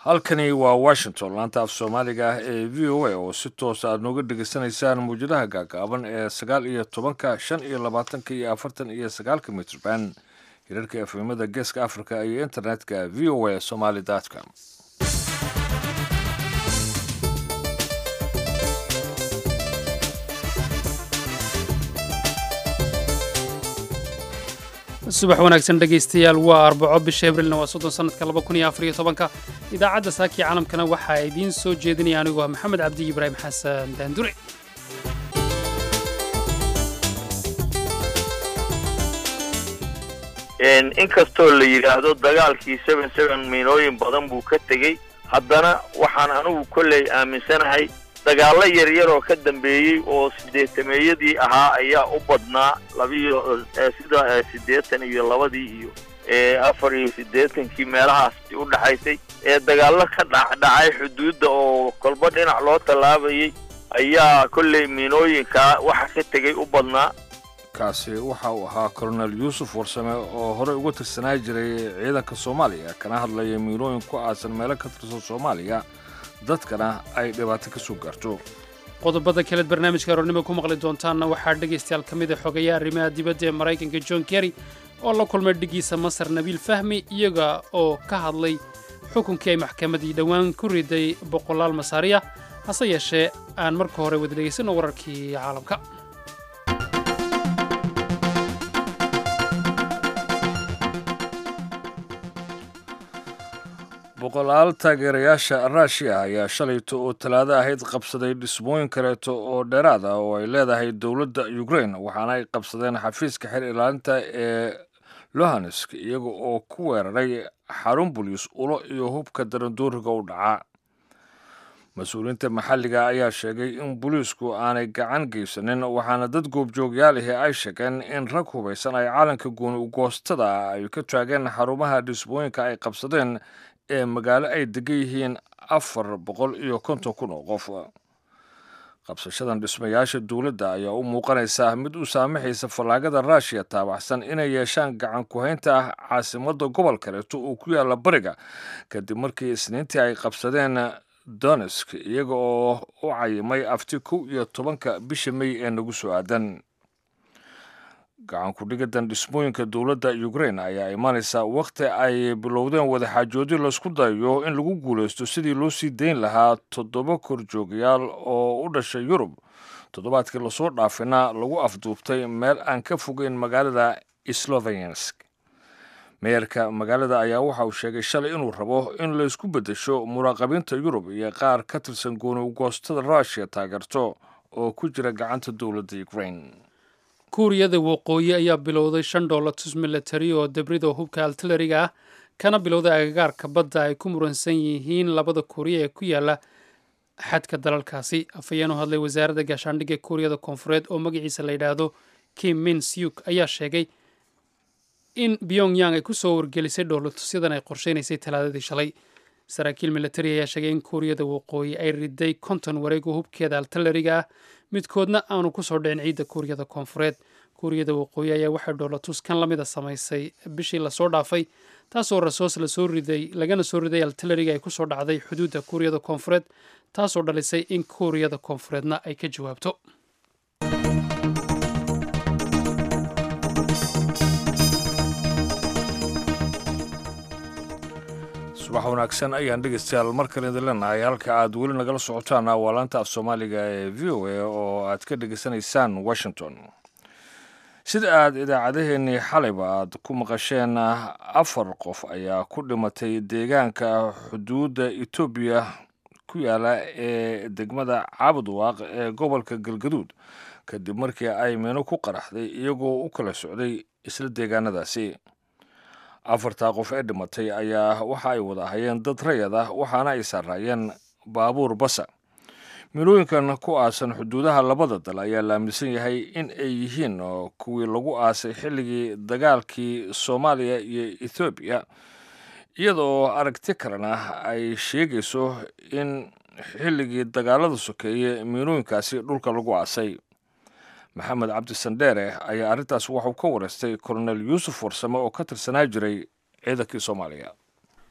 halkani waa washington laanta af soomaaliga ah ee v o a oo si toosa aad nooga dhegaysanaysaan muwjadaha gaagaaban ee sagaal iyo tobanka shan iyo labaatanka iyo afartan iyo sagaalka mitrban hirarka efemada geeska africa iyo internetka v o a somaly com subax wanaagsan dhegaystayaal waa arbaco bisha abrilna waa soddon sannadka laba kun iyo afar iyo tobanka idaacadda saakii caalamkana waxaa idiin soo jeedinaya anigu ah maxamed cabdi ibraahim xasan daandure inkastoo la yidhaahdo dagaalkii seven seven miinooyin badan buu ka tegey haddana waxaan anigu kolley aaminsanahay dagaallo yaryar oo ka dambeeyey oo sideetameeyadii ahaa ayaa u badnaa labiyo sida siddeetan iyo labadii iyo afar iyo siddeetankii meelahaas u dhaxaysay ee dagaallo ka dhacdhacay xuduudda oo kolba dhinac loo tallaabayay ayaa kolley miinooyinkaa waxa ka tegey u badnaa kaasi waxa uu ahaa colonel yuusuf warsame oo horey uga tirsanaa jiray ciidanka soomaaliya kana hadlaya miinooyin ku aasan meelo ka tirsan soomaaliya dadkana ay dhibaato ka soo gaarto qodobada kaleed barnaamijka aroornimo ku maqli doontaanna waxaa dhegaystayaal ka mid a xogeeya arrimaha dibadda ee maraykanka john kerry oo la kulmay dhigiisa masar nabiil fahmi iyaga oo ka hadlay xukunkii ay maxkamaddii dhowaan ku riday boqolaal masaariya hase yeeshee aan marka hore wada dhegaysanno wararkii caalamka boqolaal taageerayaasha ruushiya ayaa shalayto oo talaado ahayd qabsaday dhismooyin kaleeto oo dheeraad ah oo ay leedahay dowladda ukrain waxaana ay qabsadeen xafiiska xer ilaalinta ee lohansk iyaga oo ku weeraray xarun buliis ulo iyo hubka darandooriga u dhaca mas-uuliyiinta maxalliga ayaa sheegay in booliisku aanay gacan geysanin waxaana dad goobjoogyaal ahi ay sheegeen in rag hubaysan ay caalanka gooni ugoostada ay ka taageen xarumaha dhismooyinka ay qabsadeen ee magaalo ay degan yihiin afar boqol iyo konton kun oo qof qabsashadan dhismayaasha dowladda ayaa u muuqanaysa mid u saamaxaysa fallaagada ruushiya taabaxsan inay yeeshaan gacan ku-haynta ah caasimadda gobol kaleeto oo ku yaalla bariga kadib markii isniintii ay qabsadeen donesk iyaga oo u cayimay afti kow iyo tobanka bisha mey ee nagu soo aadan gacan ku-dhigadan dhismooyinka dowladda ukrain ayaa imaanaysa wakhti ay bilowdeen wadaxaajoodyo laysku dayayo in lagu guulaysto sidii loo sii dayn lahaa toddoba korjoogayaal oo u dhashay yurub toddobaadkii lasoo dhaafina lagu afduubtay meel aan ka fogeyn magaalada slovensk meeyarka magaalada ayaa waxa uu sheegay shalay inuu rabo in laysku beddesho muraaqabiinta yurub iyo qaar ka tirsan gooni ugoostada ruushiya taageerto oo ku jira gacanta dowladda ukrain kuuriyada waqooyi ayaa bilowday shan dhoolatus milatari oo debrid oo hubka altilariga ah kana bilowday agagaarka badda ay ku muransan yihiin labada kuuriya ee ku yaala xadka dalalkaasi afhayeen u hadlay wasaaradda gaashaandhigga kuuriyada koonfureed oo magaciisa la yidhaahdo kim min syuk ayaa sheegay in pyongyang ay ku soo wargelisay dhoolatusyadan ay qorsheynaysay talaadadii shalay saraakiil milatari ayaa sheegay in kuuriyada waqooyi ay riday konton wareeg oo hubkeeda altilariga ah midkoodna aanu kusoo dhicin ciidda kuuriyada koonfureed kuuriyada waqooyi ayaa waxay dhoolatus kan la mida samaysay bishii lasoo dhaafay taasoo rasoos lasoo riday lagana soo riday altilariga ay kusoo dhacday xuduudda kuuriyada koonfureed taasoo dhalisay in kuuriyada koonfureedna ay ka jawaabto subax wanaagsan ayaan dhegaystayaal mar kale idin leenahay halka aad weli nagala socotaan waa laanta af soomaaliga ee v o a oo aad ka dhegaysanaysaan washington sida aad idaacadaheennii xalayba aad ku maqasheen afar qof ayaa ku dhimatay deegaanka xuduudda etoobiya ku yaala ee degmada caabudwaaq ee gobolka galgaduud kadib markii ay meeno ku qaraxday iyagoo u kala socday isla deegaanadaasi afartaa qof ee dhimatay ayaa waxa ay wada ahayeen dad rayad ah waxaana ay saaraayeen baabuur basa milooyinkan ku aasan xuduudaha labada dal ayaa la aaminsan yahay in ay yihiin kuwii lagu aasay xilligii dagaalkii soomaaliya iyo ethoobiya iyadoo aragti kalena ay sheegayso in xilligii dagaalada sokeeye miilooyinkaasi dhulka lagu aasay maxamed cabdi sandheere ayaa arrintaas waxuu ka wareystay kolonel yuusuf warsame oo ka tirsanaa jiray ciidankii soomaaliya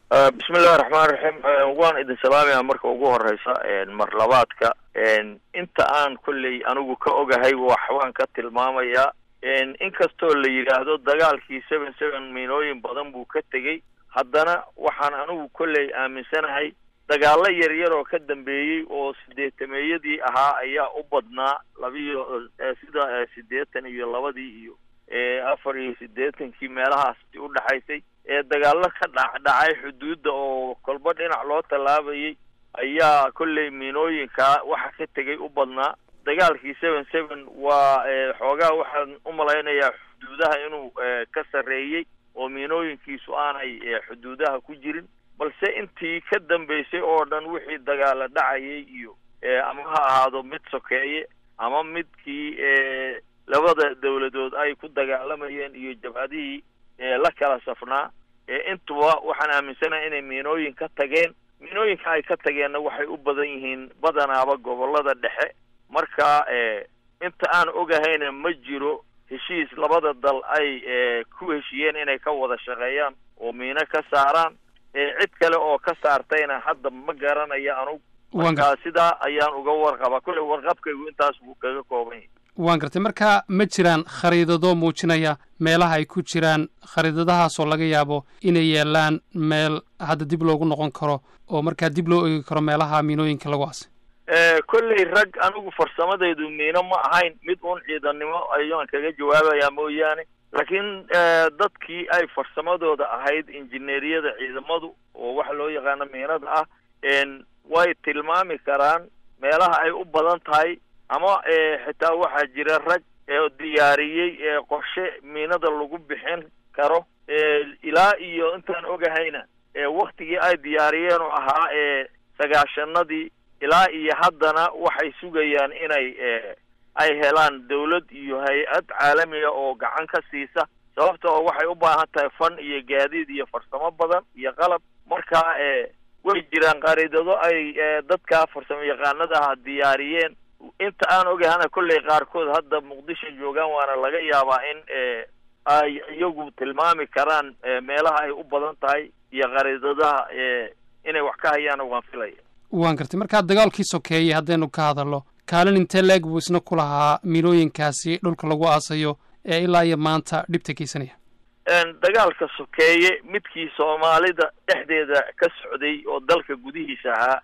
bismillahi raxmaan raxiim waan idin salaamaya marka ugu horeysa mar labaadka inta aan kolley anigu ka ogahay wax waan ka tilmaamayaa inkastoo la yidhaahdo dagaalkii seven seven miinooyin badan buu ka tegey haddana waxaan anigu kolley aaminsanahay dagaalo yaryar oo ka dambeeyey oo sideetameeyadii ahaa ayaa u badnaa labiyo sida siddeetan iyo labadii iyo afar iyo siddeetankii meelahaas u dhexaysay ee dagaalo ka dhacdhacay xuduudda oo kolba dhinac loo tallaabayay ayaa kolley miinooyinkaa waxa ka tegay u badnaa dagaalkii seven seven waa xoogaa waxaan u malaynayaa xuduudaha inuu ka sarreeyey oo miinooyinkiisu aanay xuduudaha ku jirin balse intii ka dambeysay oo dhan wixii dagaalo dhacayay iyo ama ha ahaado mid sokeeye ama midkii labada dawladood ay ku dagaalamayeen iyo jabhadihii la kala safnaa intuba waxaan aaminsanahay inay miinooyin ka tageen miinooyinka ay ka tageenna waxay u badan yihiin badanaaba gobollada dhexe marka inta aan ogahayna ma jiro heshiis labada dal ay ku heshiyeen inay ka wada shaqeeyaan oo miino ka saaraan cid kale oo ka saartayna hadda ma garanaya anug marka sidaa ayaan uga warqaba kolley warqabkaygu intaas buu kaga kooban yahay waan gartay marka ma jiraan khariidado muujinaya meelaha ay ku jiraan khariidadahaasoo laga yaabo inay yaalaan meel hadda dib loogu noqon karo oo markaa dib loo eegi karo meelaha miinooyinka lagu aasay kolley rag anigu farsamadaydu miino ma ahayn mid uun ciidannimo ayaan kaga jawaabayaa mooyaane laakiin dadkii ay farsamadooda ahayd injineeriyada ciidamadu oo waxa loo yaqaano miinada ah way tilmaami karaan meelaha ay u badan tahay ama xitaa waxaa jira rag diyaariyey qorshe miinada lagu bixin karo ilaa iyo intaan ogahayna waktigii ay diyaariyeen oo ahaa sagaashanadii ilaa iyo haddana waxay sugayaan inay ay helaan dawlad iyo hay-ad caalamiga oo gacan ka siisa sababta oo waxay u baahan tahay fan iyo gaadiid iyo farsamo badan iyo qalab marka way jiraan qariidado ay dadka farsamo yaqaanada ah diyaariyeen inta aan ogahana kolley qaarkood hadda muqdisho joogaan waana laga yaabaa in ay iyagu tilmaami karaan meelaha ay u badan tahay iyo qariidadaha inay wax ka hayaan waan filaya waan gartay markaa dagaalkii sokeeyey haddaynu ka hadalno kaalin intee leeg buu isna ku lahaa miinooyinkaasi dhulka lagu aasayo ee ilaa iyo maanta dhibta geysanaya dagaalka sokeeye midkii soomaalida dhexdeeda ka socday oo dalka gudihiisa ahaa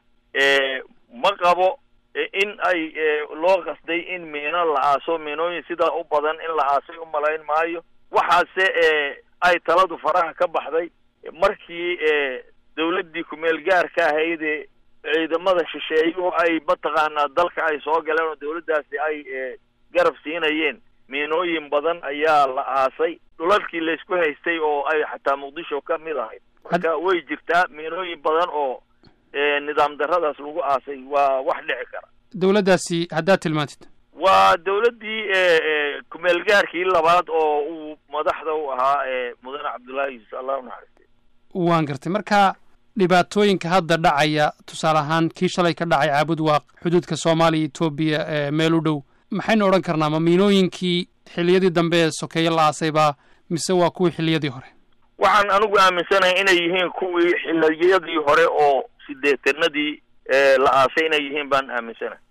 ma qabo in ay loo qasday in miino la aaso miinooyin sidaa u badan in la aasay u malayn maayo waxaase ay taladu faraha ka baxday markii dawladdii kumeel gaarka ahaydee ciidamada shisheeyuhu ay mataqaanaa dalka ay soo galeen oo dawladdaasi ay garab siinayeen miinooyin badan ayaa la aasay dhulalkii laysku haystay oo ay xataa muqdisho ka mid ahayd marka way jirtaa miinooyin badan oo nidaam darradaas lagu aasay waa wax dhici kara dawladdaasi haddaad tilmaantid waa dawladdii kumeel gaarkii labaad oo uu madaxda u ahaa mudane cabdullaahi yuusuf allah u naxariistay waan gartay marka dhibaatooyinka hadda dhacaya tusaale ahaan kii shalay ka dhacay caabud waaq xuduudka soomaaliya etoobiya ee meel u dhow maxaynu odhan karnaa ma miinooyinkii xilliyadii dambe ee sokeeye la aasaybaa mise waa kuwii xilliyadii hore waxaan anigu aaminsanahay inay yihiin kuwii xilliyadii hore oo sideetanadii la aasay inay yihiin baan aaminsanahay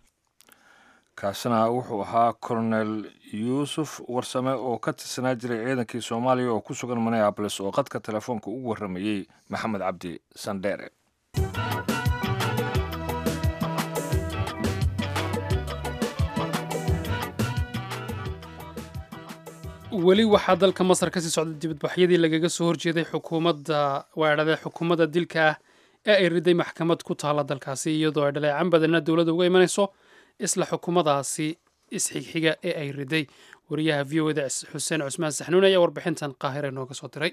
kaasina wuxuu ahaa colonel yuusuf warsame oo ka tirsanaa jiray ciidankii soomaaliya oo ku sugan minneabolis oo qadka telefoonka ugu warramayey maxamed cabdi sandheere weli waxaa dalka masar kasii socda dibadbaxyadii lagaga soo horjeeday xukuumadda waadhade xukuumadda dilka ah ee ay riday maxkamad ku taalla dalkaasi iyadoo ay dhaleecan badanna dowladda uga imanayso isla xukuumadaasi isxigxiga ee ay riday wariyaha v o da xuseen cusmaan saxnuun ayaa warbixintan qaahire nooga soo diray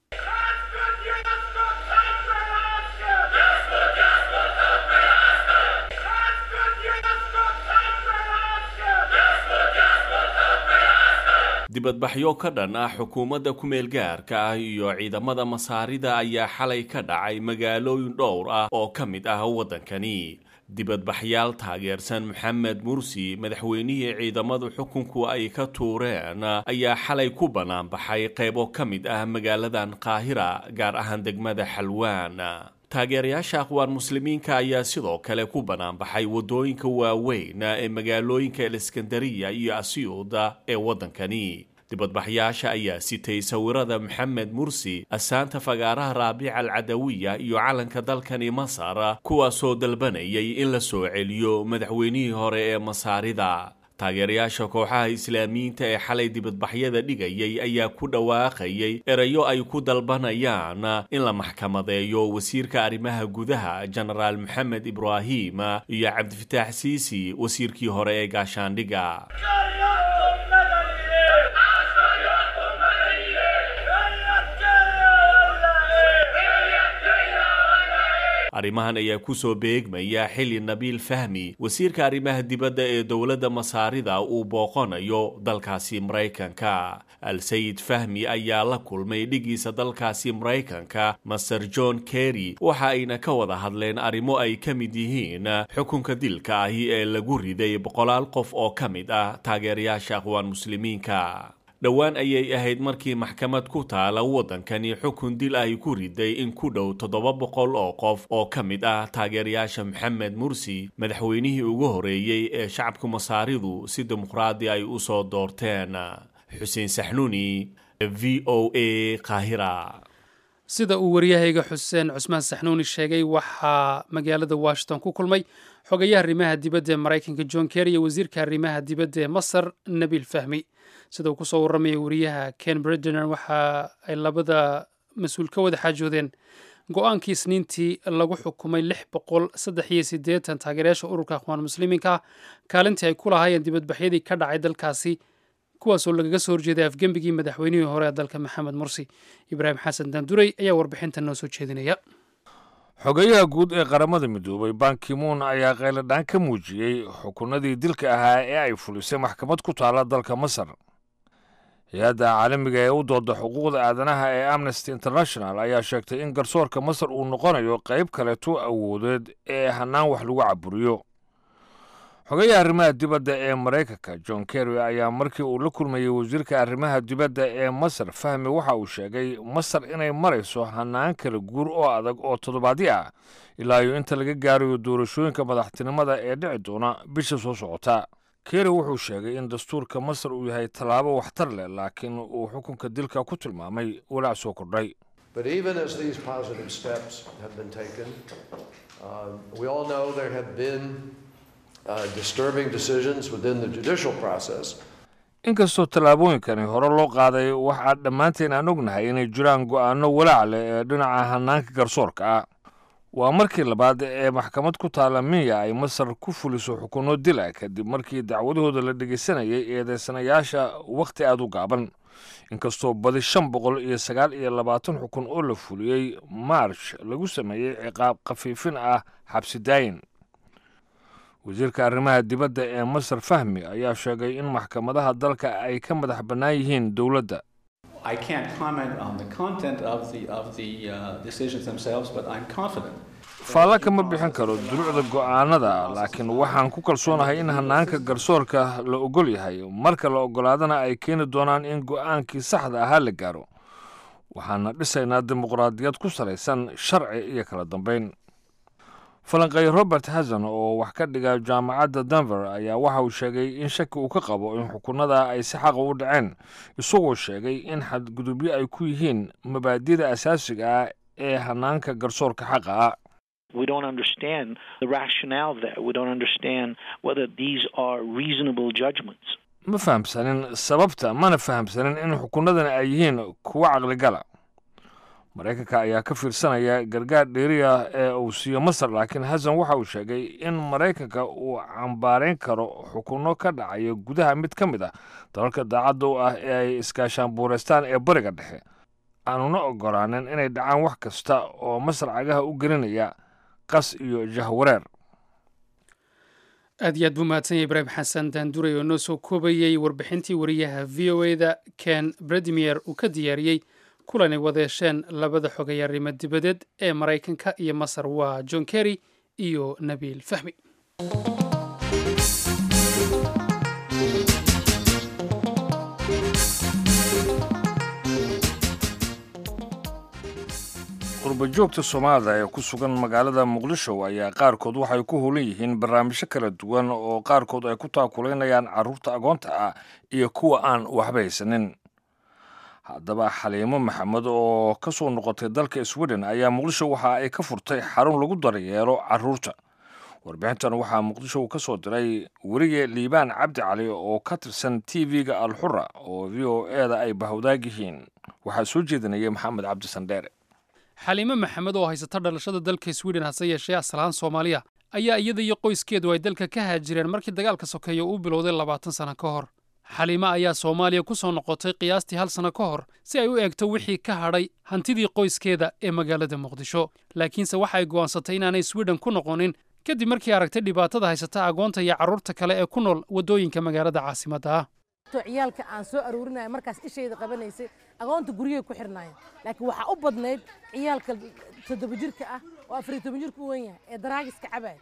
dibadbaxyo ka dhan ah xukuumadda ku-meel gaarka ah iyo ciidamada masaarida ayaa xalay ka dhacay magaalooyin dhowr ah oo ka mid ah waddankani dibadbaxyaal taageersan maxamed mursi madaxweynihii ciidamadu xukunku ay ka tuureen ayaa xalay ku bannaanbaxay qaybo ka mid ah magaaladan qaahira gaar ahaan degmada xalwaan taageerayaasha aqwaan muslimiinka ayaa sidoo kale ku bannaanbaxay waddooyinka waaweyn ee magaalooyinka aleskandariya iyo asyuuda ee waddankani dibadbaxyaasha ayaa sitay sawirada maxamed mursi asaanta fagaaraha raabica alcadawiya iyo calanka dalkani masar kuwaasoo dalbanayay in la soo celiyo madaxweynihii hore ee masaarida taageerayaasha kooxaha islaamiyiinta ee xalay dibadbaxyada dhigayay ayaa ku dhawaaqayay erayo ay ku dalbanayaan in la maxkamadeeyo wasiirka arrimaha gudaha jenaraal maxamed ibraahim iyo cabdifataax siisi wasiirkii hore ee gaashaandhiga arrimahan ayaa kusoo beegmaya xilli nabiil fahmi wasiirka arrimaha dibadda ee dowladda masaarida uu booqanayo dalkaasi maraykanka al-sayid fahmi ayaa la kulmay dhigiisa dalkaasi maraykanka master john kerry waxa ayna ka wada hadleen arrimo ay ka mid yihiin xukunka dilka ahi ee lagu riday boqolaal qof oo ka mid ah taageerayaasha aqwaan muslimiinka dhowaan ayay ahayd markii maxkamad ku taala waddankani xukun dil ay ku riday in ku dhow toddoba boqol oo qof oo ka mid ah taageerayaasha maxamed mursi madaxweynihii ugu horeeyey ee shacabka masaaridu si dimuqraadi ay u soo doorteen xuseen saxnuuni v o a qaahira sida uu waryahayga xuseen cusmaan saxnuuni sheegay waxaa magaalada washington ku kulmay xogayaha arrimaha dibadda ee maraykanka john kerry iyo wasiirka arrimaha dibadda ee masar nabiil fahmi sida uu kusoo warramaya wariyaha ken bredener waxa ay labada mas-uul ka wada xaajoodeen go-aankii isniintii lagu xukumay lix boqol saddex iyo siddeetan taageerayaasha ururka akhwaan muslimiinka kaalintii ay ku lahaayeen dibadbaxyadii ka dhacay dalkaasi kuwaasoo lagaga soo horjeeday afgembigii madaxweynihii hore ee dalka maxamed mursi ibraahim xasan daanduray ayaa warbixinta noo soo jeedinaya xogeyaha guud ee qaramada midoobay bankimuun ayaa qayladhaan ka muujiyey xukunadii dilka ahaa ee ay fulisay maxkamad ku taala dalka masar hay-adda caalamiga ee u dooda xuquuqda aadanaha ee amnesty international ayaa sheegtay in garsoorka masar uu noqonayo qayb kaleeto awoodeed ee hannaan wax lagu caburiyo xogayaha arrimaha dibadda ee maraykanka john kerry ayaa markii uu la kulmayey wasiirka arrimaha dibadda ee masar fahmi waxa uu sheegay masar inay marayso hannaan kala guur oo adag oo toddobaadyo ah ilaa iyo inta laga gaarayo doorashooyinka madaxtinimada ee dhici doona bisha soo socota kerry wuxuu sheegay in dastuurka masar uu yahay tallaabo waxtar leh laakiin uu xukunka dilka ku tilmaamay walaac soo kordhay But even as these positive steps have been taken, uh, we all know there have been uh, disturbing decisions within the judicial process. inkastoo tallaabooyinkani hore loo qaaday waxaa dhammaanteen aan ognahay inay jiraan go'aanno walaac leh ee dhinaca hannaanka garsoorka ah waa markii labaad ee maxkamad ku taala minya ay masar ku fuliso xukunno dil ah kadib markii dacwadahooda la dhegaysanayay eedeysanayaasha wakhti aad u gaaban inkastoo badi shan boqol iyo sagaal iyo labaatan xukun oo la fuliyey march lagu sameeyey ciqaab khafiifin ah xabsi daayin wasiirka arrimaha dibadda ee masar fahmi ayaa sheegay in maxkamadaha dalka ay ka madax bannaan yihiin dowladda I can't comment on the content of the of the uh, decisions themselves, but I'm confident. faalle kama bixin karo duruucda go'aanada laakiin waxaan ku kalsoonahay in hannaanka garsoorka la ogol yahay marka la oggolaadana ay keeni doonaan in go'aankii saxda ahaa la gaaro waxaana dhisaynaa dimuqraadiyad ku salaysan sharci iyo kala dambayn falanqeeye robert hasan oo wax ka dhiga jaamacadda denver ayaa waxa uu sheegay in shaki uu ka qabo in xukunada ay si xaqa u dhaceen isagoo sheegay in xadgudubyo ay ku yihiin mabaadida asaasiga ah ee hannaanka garsoorka xaqa ah We don't understand the rationale there. We don't understand whether these are reasonable judgments. ma fahamsanin sababta mana fahamsanin in xukunadani ay yihiin kuwo caqligala maraykanka ayaa ka fiirsanaya gargaar dheeriya ee uu siiyo masar laakiin hasan waxa uu sheegay in maraykanka uu cambaarayn karo xukunno ka dhacaya gudaha mid ka mid ah dalalka daacadda u ah ee ay iskaashaan buureystaan ee bariga dhexe aanuna ogolaanin inay dhacaan wax kasta oo masar cagaha u gelinaya qas iyo jahwareer aad iyo aad buu mahadsanya ibraahim xasan daanduray oo noo soo koobayey warbixintii wariyaha v o e da ken bredimier uu ka diyaariyey kulanay wadeesheen labada xogay arrimo dibadeed ee maraykanka iyo masar waa john kerry iyo nabiil fahmi qurbajoogta soomaalida ee ku sugan magaalada muqdisho ayaa qaarkood waxay ku howlan yihiin barnaamijyo kala duwan oo qaarkood ay ku taakulaynayaan carruurta agoonta ah iyo kuwa aan waxba haysanin haddaba xaliimo maxamed oo ka soo noqotay dalka sweden ayaa muqdisho waxa ay ka furtay xarun lagu daryeelo carruurta warbixintan waxaa muqdisho ka soo diray werige liibaan cabdi cali oo ka tirsan t v-ga alxura oo v o eda ay bahawdaag yihiin waxaa soo jeedinaya maxamed cabdi sandheere xaliime maxamed oo haysata dhalashada dalka sweden hase yeeshee asalahaan soomaaliya ayaa iyada iyo qoyskeedu ay dalka ka haajireen markii dagaalka sokeeya uu bilowday labaatan sano ka hor xaliime ayaa soomaaliya ku soo noqotay qiyaastii hal sano ka hor si ay u eegto wixii ka hadhay hantidii qoyskeeda ee magaalada muqdisho laakiinse waxa ay go'aansatay inaanay sweden ku noqonin kadib markii aragtay dhibaatada haysata agoonta iyo carruurta kale ee ku nool waddooyinka magaalada caasimadda ah ciyaalka aan soo aruurinaya markaas ishayda qabanaysay agoonta guryay ku xirnaayeen laakiin waxaa u badnayd ciyaalka toddoba jirka ah oo afariyo toban jirka u wen yahay ee daraagiska cabaya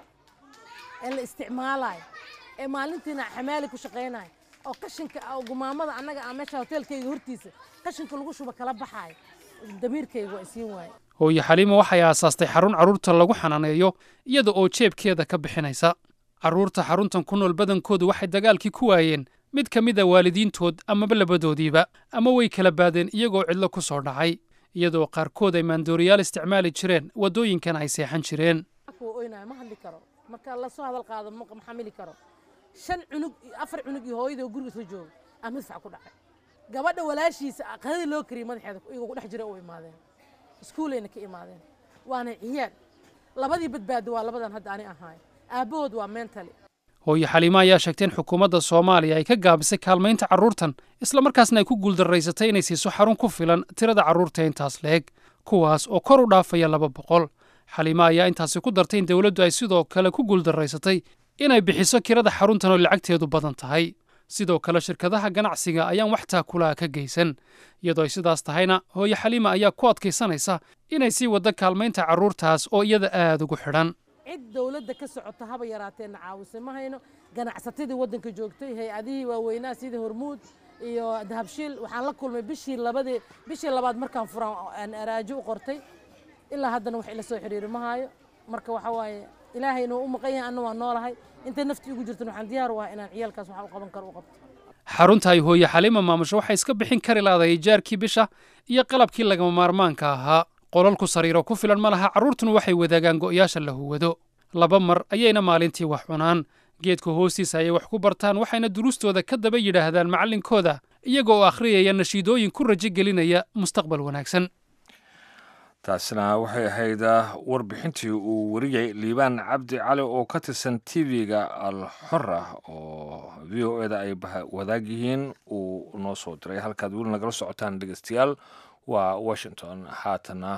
ee la isticmaalayo ee maalintiina xamaali ku shaqaynaya oo qashinka oo gumaamada annaga aan meesha hoteelkayga hortiisa qashinka lagu shuba kala baxaayo damiirkayga waa isiin waaye hooye xaliima waxay aasaastay xarun carruurta lagu xanaaneeyo iyada oo jeebkeeda ka bixinaysa carruurta xaruntan ku nool badankoodu waxay dagaalkii ku waayeen mid ka mid a waalidiintood amaba labadoodiiba ama way kala baadeen iyagoo cidlo ku soo dhacay iyadoo qaarkood ay maandooriyaal isticmaali jireen waddooyinkan ay seexan jireen oynayo ma hadli karo marka lasoo hadal qaado ma xamili karo shan cunug afar cunug iyo hooyadii oo guriga isla jooga aa madfac ku dhacay gabadha walaashiisa qadadii loo kariyay madaxeeda iyagoo ku dhex jira u imaadeen iskuulayna ka imaadeen waana ciyaal labadii badbaado waa labadan hadda ani ahaay aabbahood waa mentally hooye xaliime ayaa sheegtay in xukuumadda soomaaliya ay ka gaabisay kaalmaynta carruurtan islamarkaasna ay ku guuldarraysatay inay siiso xarun ku filan tirada carruurta intaas leeg kuwaas oo kor u dhaafaya laba boqol xaliime ayaa intaasi ku dartay in dowladdu ay sidoo kale ku guuldarraysatay inay bixiso kirada xaruntan oo lacagteedu badan tahay sidoo kale shirkadaha ganacsiga ayaan wax taakulaha ka geysan iyadoo ay sidaas tahayna hooye xaliime ayaa ku adkaysanaysa inay sii waddo kaalmaynta carruurtaas oo iyada aad ugu xidhan cid dowladda ka socota haba yaraateenna caawise ma hayno ganacsatadii waddanka joogtay hay-adihii waaweynaa sidii hormuud iyo dahabshiil waxaan la kulmay bishii labadii bishii labaad markaan furan aan araajo u qortay ilaa haddana wax ila soo xiriiri ma hayo marka waxa waaye ilaahay inuu u maqan yahay anna waa noolahay intay naftii ugu jirtan waxaan diyaar u ahay inaan ciyaalkaas waxa u qaban karo u qabto xarunta ay hooye xaliima maamusho waxay iska bixin kari laadahay jaarkii bisha iyo qalabkii lagama maarmaanka ahaa qolalku sariiro ku filan ma laha carruurtuna waxay wadaagaan go'yaasha la huwado laba mar ayayna maalintii wax cunaan geedka hoostiisa ayay wax ku bartaan waxayna duruustooda ka daba yidhaahdaan macallinkooda iyaga oo akhriyaya nashiidooyin ku rajo gelinaya mustaqbal wanaagsan taasina waxay ahayd warbixintii uu wariyay liibaan cabdi cali oo ka tirsan t v-ga alxora oo v o eda ay wadaag yihiin uu noo soo diray halkaad weli nagala socotaan dhegeystayaal waa washington haatana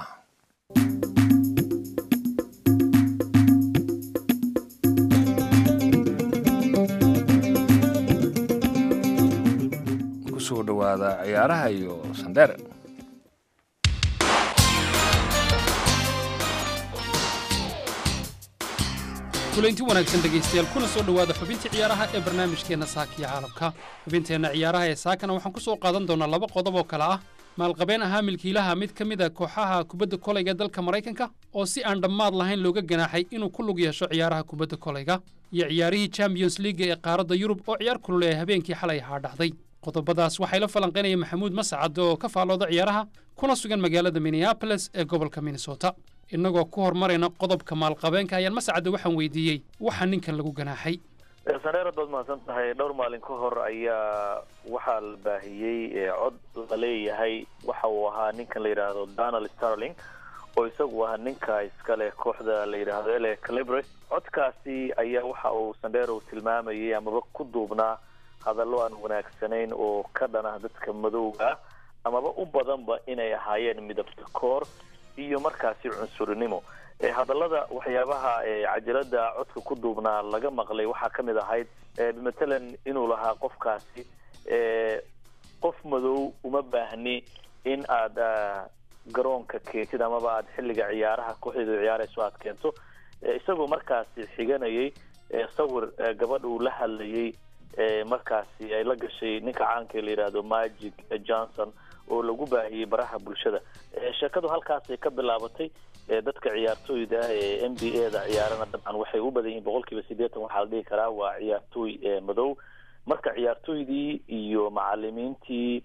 kusoo dhowaada ciyaaraha iyo sandheere kulanti wanaagsan dhegaystayaal kuna soo dhowaada xubintii ciyaaraha ee barnaamijkeenna saaka iyo caalamka xubinteenna ciyaaraha ee saakana waxaan ku soo qaadan doonaa laba qodob oo kale ah maalqabeen ahaa milkiilaha mid ka mid a kooxaha kubadda kolayga dalka maraykanka oo si aan dhammaad lahayn looga ganaaxay inuu ku lug yeesho ciyaaraha kubadda kolayga iyo ciyaarihii champions leaga ee qaaradda yurub oo ciyaar kulule ee habeenkii xalay ahaa dhacday qodobadaas waxay la falanqaynaya maxamuud mascad oo ka faallooda ciyaaraha kuna sugan magaalada minneabolis ee gobolka minnesota innagoo ku hormarayna qodobka maalqabeenka ayaan mascadda waxaan weydiiyey waxa ninkan lagu ganaaxay saneer haddaad mahadsan tahay dhowr maalin ka hor ayaa waxaa la baahiyey cod la leeyahay waxa uu ahaa ninkan la yidhaahdo donald starling oo isagu ahaa ninka iskale kooxda la yidhaahdo ele calibre codkaasi ayaa waxa uu sandheerow tilmaamayay amaba ku duubnaa hadallo aan wanaagsanayn oo ka dhanah dadka madowga ah amaba u badanba inay ahaayeen midabta koor iyo markaasi cunsurinimo hadallada waxyaabaha cajalada codka ku duubnaa laga maqlay waxaa ka mid ahayd matalan inuu lahaa qofkaasi qof madow uma baahni in aad garoonka keentid amaba aad xilliga ciyaaraha kooxdeedu ciyaarayso aad keento isagoo markaasi xiganayay sawir gabadha uu la hadlayay markaasi ay la gashay ninka caanka la yidhaahdo magic johnson oo lagu baahiyey baraha bulshada sheekadu halkaasay ka bilaabatay dadka ciyaartooyda ee n b a da ciyaarana dabcan waxay u badan yihiin boqol kiiba siddeetan waxaa la dhihi karaa waa ciyaartooy madow marka ciyaartooydii iyo macalimiintii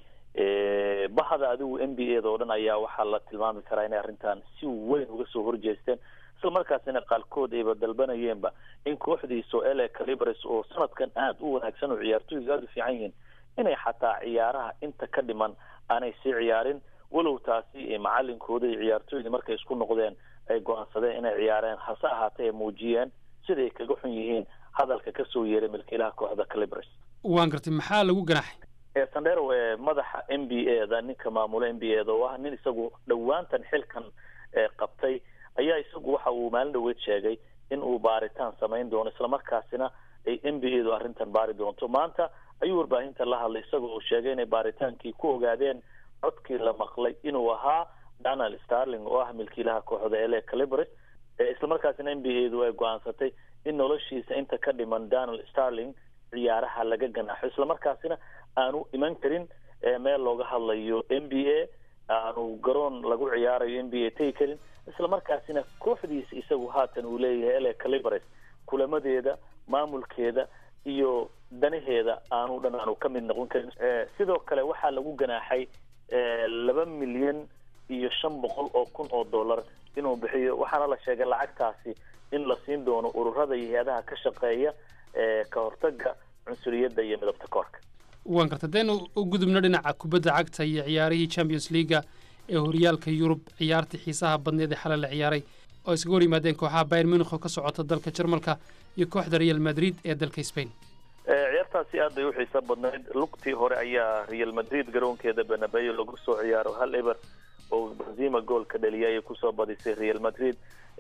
bahda adigu n b a da oo dhan ayaa waxaa la tilmaami karaa inay arrintan si weyn uga soo horjeesteen isla markaasina qaarkood ayba dalbanayeenba in kooxdiiso ele calibres oo sanadkan aada u wanaagsan oo ciyaartooydu aada u fiican yihiin inay xataa ciyaaraha inta ka dhiman aanay sii ciyaarin walow taasi macalinkooda iyo ciyaartooydii markay isku noqdeen ay go-aansadeen inay ciyaareen hase ahaatee ay muujiyeen siday kaga xun yihiin hadalka kasoo yeeray milkiilaha kooxda calibres waan gartay maxaa lagu ganaxay sandero madaxa n b a da ninka maamula n b a da oo ah nin isagu dhowaantan xilkan qabtay ayaa isagu waxa uu maalin dhaweed sheegay in uu baaritaan samayn doono islamarkaasina ay n b a du arrintan baari doonto maanta ayuu warbaahinta la hadlay isagoo uu sheegay inay baaritaankii ku ogaadeen codkii la maqlay inuu ahaa donald starling oo ah milkiilaha kooxda ele calibres islamarkaasina n b a du ay go-aansatay in noloshiisa inta ka dhiman donald starling ciyaaraha laga ganaaxo islamarkaasina aanu iman karin meel looga hadlayo n b a aanu garoon lagu ciyaarayo n b a tegi karin islamarkaasina kooxdiisa isagu haatan uu leeyahay ele calibres kulamadeeda maamulkeeda iyo danaheeda aanu dhan aanu ka mid noqon karin sidoo kale waxaa lagu ganaaxay laba milyan iyo shan boqol oo kun oo dollar inuu bixiyo waxaana la sheegay lacagtaasi in la siin doono ururada iyo hay-adaha ka shaqeeya ka hortaga cunsuriyadda iyo midabta koorka waan garta hadaynu u gudubno dhinaca kubadda cagta iyo ciyaarihii champions leaga ee horyaalka yurub ciyaartii xiisaha badneed ee xalay la ciyaaray oo iskaga hor yimaadeen kooxaha bayern munich oo ka socota dalka jarmalka iyo kooxda real madrid ee dalka spain ciyaartaasi aad bay u xiiso badnayd lugtii hore ayaa real madrid garoonkeeda benabeyo lagu soo ciyaaro hal eber oo benzima goolka dhaliyay ayay kusoo badisay real madrid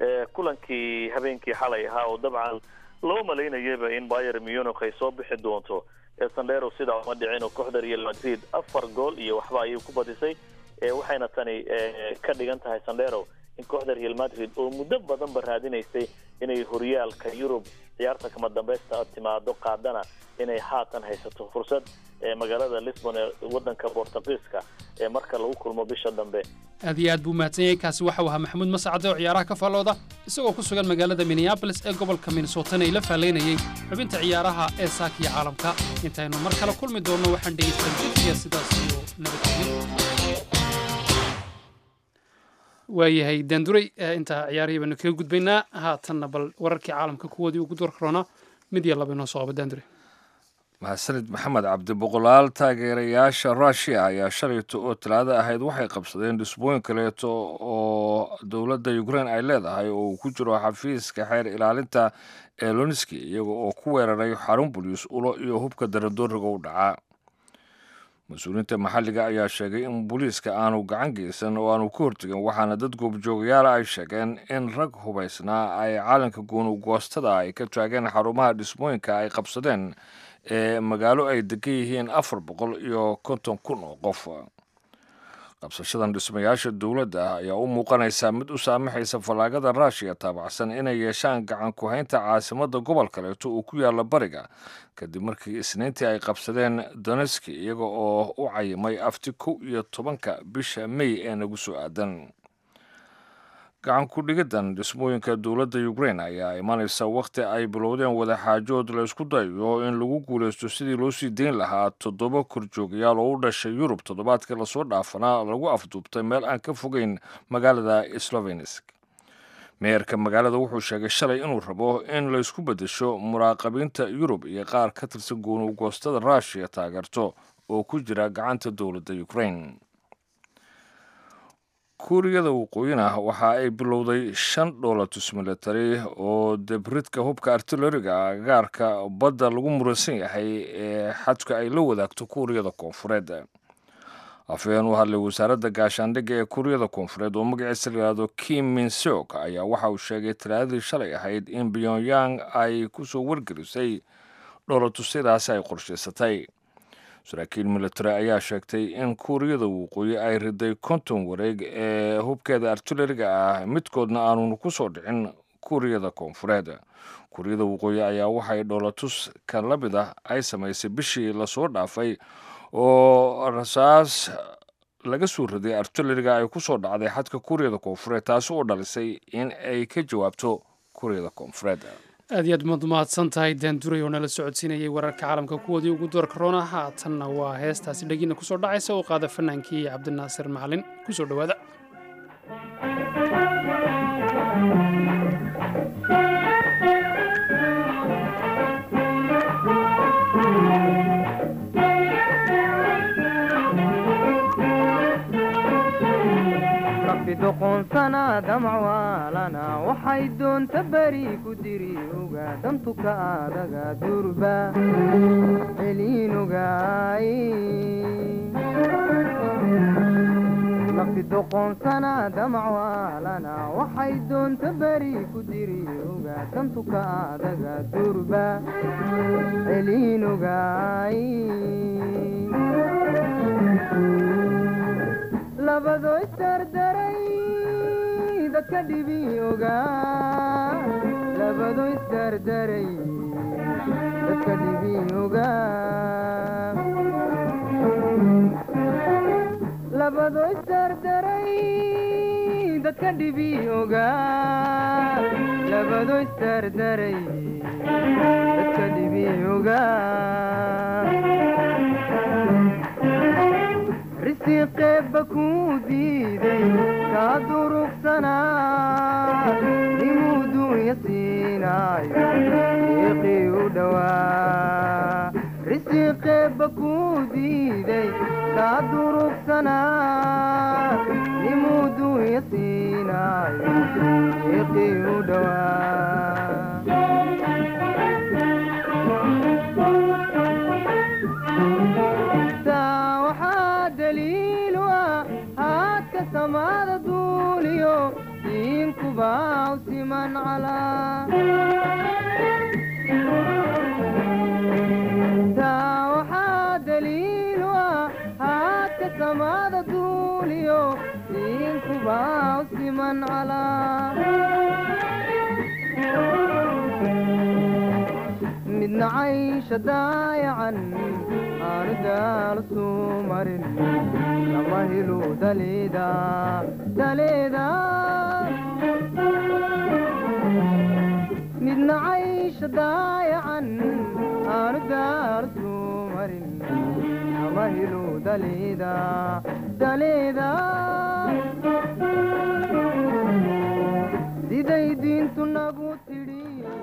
kulankii habeenkii xalay ahaa oo dabcan loo malaynayaba in bayer munich ay soo bixi doonto sandero sidaa uma dhicin oo kooxda real madrid afar gool iyo waxba ayay ku badisay waxayna tani ka dhigan tahay sandero in kooxda real madrid oo muddo badanba raadinaysay inay horyaalka yurub ciyaarta kama dambeysta timaado qaadana inay haatan haysato fursad magaalada lisbon ee wadanka bortugiiska ee marka lagu kulmo bisha dambe aad iyo aad buu mahadsan yahay kaasi waxau ahaa maxamuud mascade oo ciyaaraha ka faallooda isagoo ku sugan magaalada minneabolis ee gobolka minnesotana ay la faallaynayay xubinta ciyaaraha ee saakiya caalamka intaynu mar kale kulmi doonno waxaan dhegeystan jidkiya sidaas iyo nabadgelyo waayahay daanduray intaa ciyaarihii baanu kaga gudbaynaa haatanna bal wararkii caalamka kuwoodii ugu door karoonaa mid iyo laba inoo soo qaba daanduray mahadsanid maxamed cabdi boqolaal taageerayaasha rushia ayaa shalayto oo talaado ahayd waxay qabsadeen dhisbooyin kaleeto oo dowladda ukrain ay leedahay oo uu ku jiro xafiiska xeer ilaalinta ee lonski iyaga oo ku weeraray xarun buliis ulo iyo hubka daradooriga u dhacaa mas-uuliyiinta maxalliga ayaa sheegay in booliiska aanu gacan geysan oo aanu ka hortegin waxaana dad goobjoogayaala ay sheegeen in rag hubaysnaa ay caalanka goonugoostada ay ka taageen xarumaha dhismooyinka ay qabsadeen ee magaalo ay degan yihiin afar boqol iyo konton kun oo qof qabsashadan dhismayaasha dowladda ayaa u muuqanaysaa mid u saamaxaysa fallaagada ruushiya taabacsan inay yeeshaan gacan ku-haynta caasimadda gobol kaleeto uu ku yaalla bariga kadib markii isniintii ay qabsadeen doneski iyaga oo u cayimay afti kow iyo tobanka bisha mey ee nagu soo aadan gacan ku-dhigidan dhismooyinka dowladda ukrain ayaa imanaysa wakhti ay bilowdeen wadaxaajood laysku dayayo in lagu guulaysto sidii loo sii deyn lahaa toddoba korjoogayaal oo u dhashay yurub toddobaadkii lasoo dhaafanaa lagu afduubtay meel aan ka fogeyn magaalada slovenis meerka magaalada wuxuu sheegay shalay inuu rabo in laysku beddesho muraaqabiinta yurub iyo qaar ka tirsan goonugoostada ruushiya taageerto oo ku jira gacanta dowladda ukrain kuuriyada waqooyina waxa ay bilowday shan dhoolatus military oo debridka hubka artilariga agaarka badda lagu muransan yahay ee xadka ay la wadaagto kuuriyada koonfureed afhayeen u hadlay wasaaradda gaashaandhigga ee kuuriyada koonfureed oo magaciisa layihahdo kim minsok ayaa waxa uu sheegay talaadadii shalay ahayd in pyongyang ay kusoo wargelisay dhoolatusyadaasi ay qorshaysatay saraakiil military ayaa sheegtay in kuuriyada waqooyi ay riday konton wareeg ee hubkeeda artilariga ah midkoodna aanunu ku soo dhicin kuuriyada koonfureed kuuriyada waqooyi ayaa waxay dhoolatus ka la mid ah ay samaysay bishii lasoo dhaafay oo rasaas laga soo riday artilleriga ay ku soo dhacday xadka kuuriyada koonfureed taasi oo dhalisay in ay ka jawaabto kuuriyada koonfureed aad iyo aad maad mahadsan tahay daanduray oo nala socodsiinayay wararka caalamka kuwoodii ugu doorka roona haatanna waa heestaasi dhagiina kusoo dhacaysa oo qaada fanaankii cabdinaasir macalin kusoo dhowaada doqonsana damcwaalana waxay doonta beri ku diri oga dantuka adaga durba celiinogaay nafti doqonsana damcwaalana waxay doonta beri ku diri oga dantuka adaga durba celiinogaay labado isdardaray dadka dhibi ogaa labado isdardaray dadka dhibi ogaa labado isdardaray dadka dhibi ogaa labado isdardaray dadka dhibi ogaa risiqeebba kuu diiday kaa durugsanaa nimuu duunya siinaayo iiqii u dhowaa risiqeebba kuu diiday kaa durugsanaa nimuu duunya siinaayo iiqii u dhowaa waxaa daliilu ah haadka samaada duuliyo diinkubaa u siman calaa taa waxaa daliilu ah haadka samaada duuliyo diinkubaa u siman calaa midna caysha daayacan aanu daal suu marin lama helu daleeda daleeda midna caysha daayacan aanu daal suu marin lama helu daleeda daleeda siday diintu nagu tidhi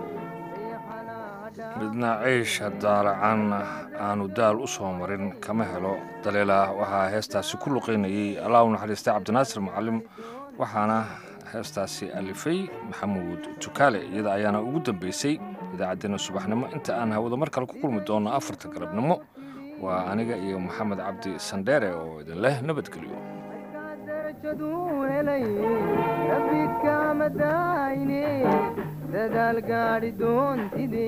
midna ciisha daalacan aanu daal u soo marin kama helo daliilah waxaa heestaasi ku luqaynayey allah u naxariistay cabdinaasir macalim waxaana heestaasi alifay maxamuud tukaale iyada ayaana ugu dambeysay idaacaddeenna subaxnimo inta aan hawada mar kale ku kulmi doonno afarta galabnimo waa aniga iyo maxamed cabdi sandheere oo idin leh nabadgelyo rabbi kama daayne dadaal gaadhi doontide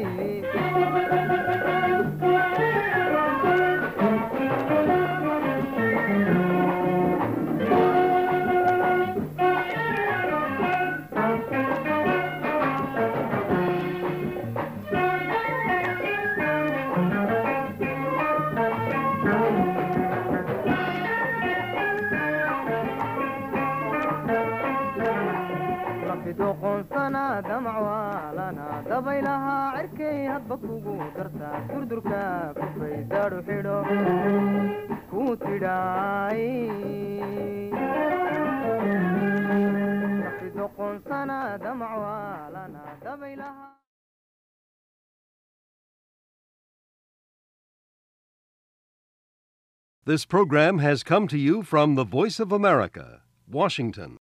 doqonsana damcwaalana dabaylahaa cirkay hadba kugu dartaa durdurka kufay daadhu xidho kuu tidhaay doqonsana damcwaalana dabaylahaa This program has come to you from the Voice of America, Washington.